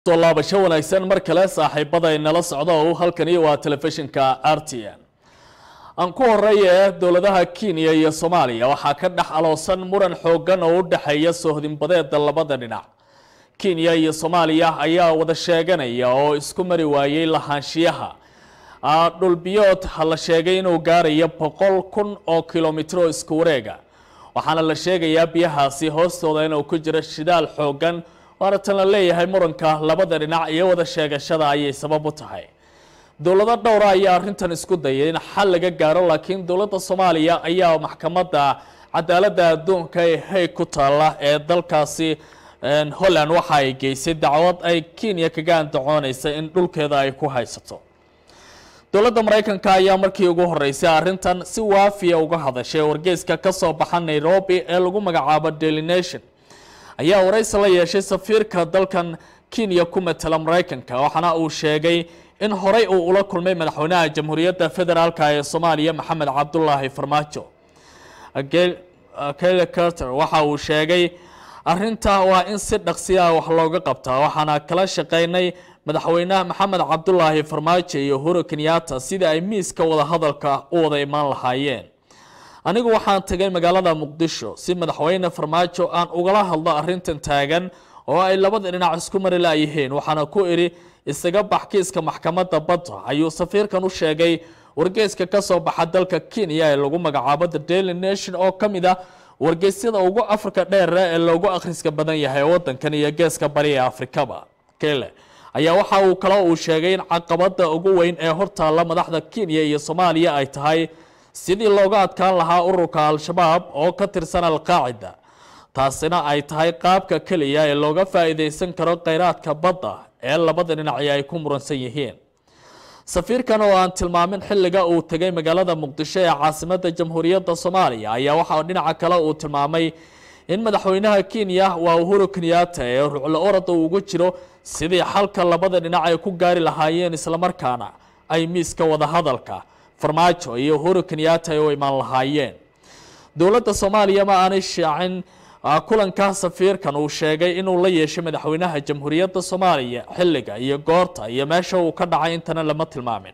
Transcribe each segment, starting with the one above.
soo laabasho wanaagsan mar kale saaxiibada inala socda oo halkani waa telefishinka r t n aan ku horeeye dowladaha kenya iyo soomaaliya waxaa ka dhex aloosan muran xoogan oo u dhexeeya soohdinbadeeda labada dhinac kenya iyo soomaaliya ayaa wada sheeganaya oo isku mari waayey lahaanshiyaha dhulbiyood la sheegay inuu gaarayo boqol kun oo kilomitro isku wareega waxaana la sheegayaa biyahaasi hoostooda inuu ku jiro shidaal xoogan waana tan la leeyahay muranka labada dhinac iyo wada sheegashada ayay sabab u tahay dowlado dhowra ayaa arrintan isku dayay in xal laga gaaro laakiin dowladda soomaaliya ayaa maxkamadda cadaaladda adduunka ee hay ku taalla ee dalkaasi holland waxa ay geysay dacwad ay kenya kaga andacoonaysa in dhulkeeda ay ku haysato dowladda maraykanka ayaa markii ugu horeysay arrintan si waafiya uga hadashay wargeyska ka soo baxa nairobi ee lagu magacaabo daily nation ayaa waraysi la yeeshay safiirka dalkan kenya ku matala maraykanka waxaana uu sheegay in horey uu ula kulmay madaxweynaha jamhuuriyadda federaalka ee soomaaliya maxamed cabdulaahi farmaajo kele carter waxa uu sheegay arrinta waa in si dhaqsiya wax looga qabtaa waxaana kala shaqeynay madaxweynaha maxamed cabdulaahi farmaajo iyo huro kenyatta sidii ay miiska wadahadalka u wada imaan lahaayeen anigu waxaan tagay magaalada muqdisho si madaxweyne farmaajo aan ugala hadlo arrintan taagan oo ay labada dhinac isku mari laayihiin waxaana ku idhi isaga bax kiiska maxkamadda badda ayuu safiirkan u sheegay wargeyska ka soo baxa dalka kenya ee lagu magacaabo the daily nation oo ka mid ah wargeysyada ugu afrika dheere ee loogu akhriska badan yahay wadankan iyo geeska bari ee afrikaba kele ayaa waxa uu kale uu sheegay in caqabada ugu weyn ee hortaalla madaxda kenya iyo soomaaliya ay tahay sidii looga adkaan lahaa ururka al-shabaab oo ka tirsan al-qaacida taasina ay tahay qaabka keliya ee looga faa-iideysan karo kheyraadka badda ee labada dhinaci ay ku muransan yihiin safiirkan oo aan tilmaamin xilliga uu tegay magaalada muqdisho ee caasimada jamhuuriyadda soomaaliya ayaa waxaa dhinaca kale uu tilmaamay in madaxweynaha kenya waa uhuru kenyatta ee ruclo orada ugu jiro sidii xalka labada dhinac ay ku gaari lahaayeen islamarkaana ay miiska wadahadalka farmaajo iyo uhuru kenyatta ay u imaan lahaayeen dowladda soomaaliya ma aanay shaacin kulanka safiirkan uu sheegay inuu la yeeshay madaxweynaha jamhuuriyadda soomaaliya xilliga iyo goorta iyo meesha uu ka dhacay intana lama tilmaamin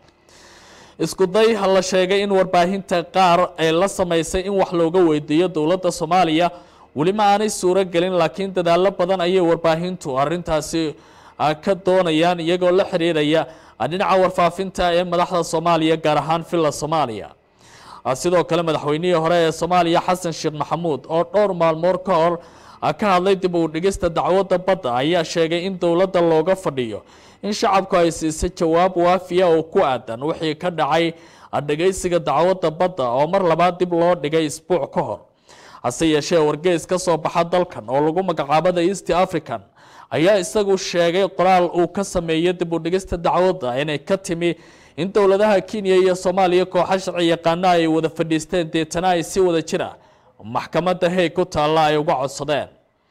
isku day la sheegay in warbaahinta qaar ay la samaysay in wax looga weydiiyo dowladda soomaaliya weli ma aanay suuro gelin laakiin dadaalo badan ayay warbaahintu arintaasi ka doonayaan iyagoo la xiriiraya dhinaca warfaafinta ee madaxda soomaaliya gaar ahaan villa soomaaliya sidoo kale madaxweynihii hore ee soomaaliya xasan sheekh maxamuud oo dhowr maalmood ka hor ka hadlay dib u dhigista dacwadda badda ayaa sheegay in dowladda looga fadhiyo in shacabku ay siisay jawaab waafiya oo ku aadan wixii ka dhacay dhegeysiga dacwadda badda oo mar labaad dib loo dhigay isbuuc ka hor hase yeeshee wargeys ka soo baxa dalkan oo lagu magacaabada east african ayaa isagu sheegay qoraal uu ka sameeyay dib u dhigista dacwadda inay ka timi in dowladaha kenya iyo soomaaliya kooxo sharci yaqaana ay wada fadhiisteen deetana ay si wada jira maxkamadda hey ku taalla ay uga codsadeen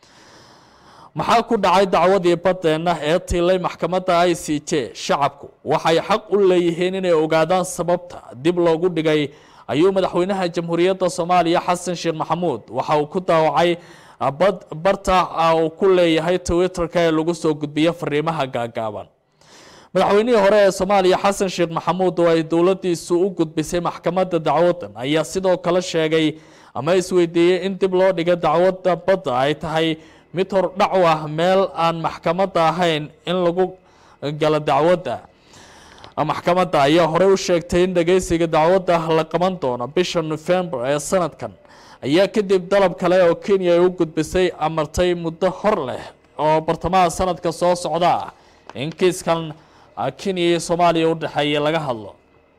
maxaa ku dhacay dacwadii badeenna ee tiilay maxkamadda i c j shacabku waxay xaq u leeyihiin inay ogaadaan sababta dib loogu dhigay ayuu madaxweynaha jamhuuriyadda soomaaliya xasan sheekh maxamuud waxa uu ku daawacay barta uu ku leeyahay twitterka ee lagu soo gudbiyo fariimaha gaagaaban madaxweynihii hore ee soomaaliya xasan sheekh maxamuud oo ay dowladiisu u gudbisay maxkamadda dacwadan ayaa sidoo kale sheegay ama isweydiiyey in dib loo dhiga dacwadda badda ay tahay mid hordhac u ah meel aan maxkamadda ahayn in lagu galo dacwadda maxkamadda ayaa horey u sheegtay in dhageysiga dacwadda la qaban doono bisha november ee sanadkan ayaa kadib dalab kale oo kenya ay u gudbisay amartay muddo hor leh oo bartamaha sanadka soo socda ah in kiiskan kenya iyo soomaaliya u dhexeeya laga hadlo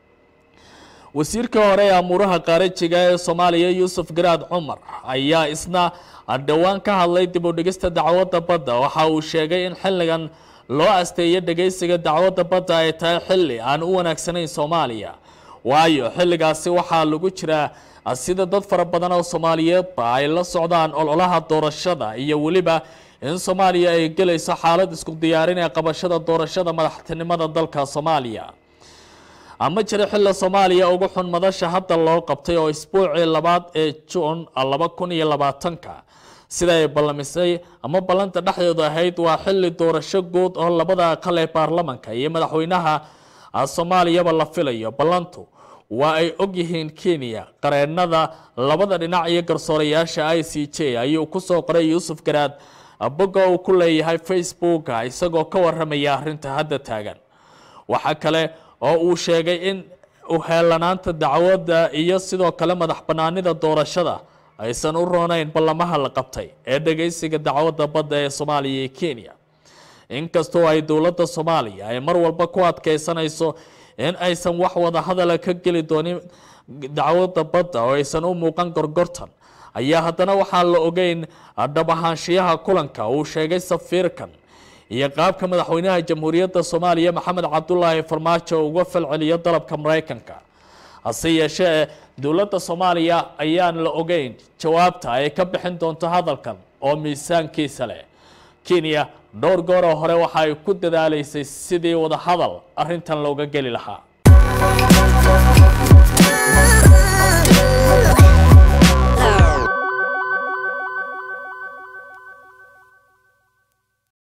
wasiirka hore ee amuuraha qaarajiga ee soomaaliya yuusuf garaad cumar ayaa isna dhowaan ka hadlay dib u dhigista dacwadda badda waxa uu sheegay in xilligan loo asteeyo dhageysiga dacwadda badda ay tahay xilli aan u wanaagsanayn soomaaliya waayo xilligaasi waxaa lagu jiraa sida dad fara badan oo soomaaliyeedba ay la socdaan ololaha doorashada iyo weliba in soomaaliya ay gelayso xaalad isku diyaarin ee qabashada doorashada madaxtinimada dalka soomaaliya ama jira xilli soomaaliya ugu xun madasha hadda loo qabtay oo isbuucii labaad ee juun laba kun iyo labaatanka sida ay ballamisay ama ballanta dhexdeedu ahayd waa xilli doorasho guud oo labada aqal ee baarlamanka iyo madaxweynaha soomaaliyaba la filayo ballantu waa ay ogyihiin kenya qareenada labada dhinac iyo garsoorayaasha i c j ayuu kusoo qoray yuusuf garaad bogga uu ku leeyahay facebooka isagoo ka waramaya arrinta hadda taagan waxaa kale oo uu sheegay in uheelanaanta dacwadda iyo sidoo kale madax banaanida doorashada aysan u rooneyn ballamaha la qabtay ee dhageysiga dacwadda badda ee soomaaliya iyo kenya inkastoo ay dowladda soomaaliya ay mar walba ku adkeysanayso in aysan wax wada hadala ka geli doonin dacwadda badda oo aysan u muuqan gorgortan ayaa haddana waxaan la ogeyn dhab ahaanshiyaha kulanka uu sheegay safiirkan iyo qaabka madaxweynaha jamhuuriyadda soomaaliya maxamed cabdulaahi farmaajo uga falceliyo dalabka maraykanka hase yeeshee dowladda soomaaliya ayaan la ogeyn jawaabta ay ka bixin doonto hadalkan oo miisaankiisa leh kenya dhowr gooroo hore waxa ay ku dadaalaysay sidii wada hadal arrintan looga geli lahaa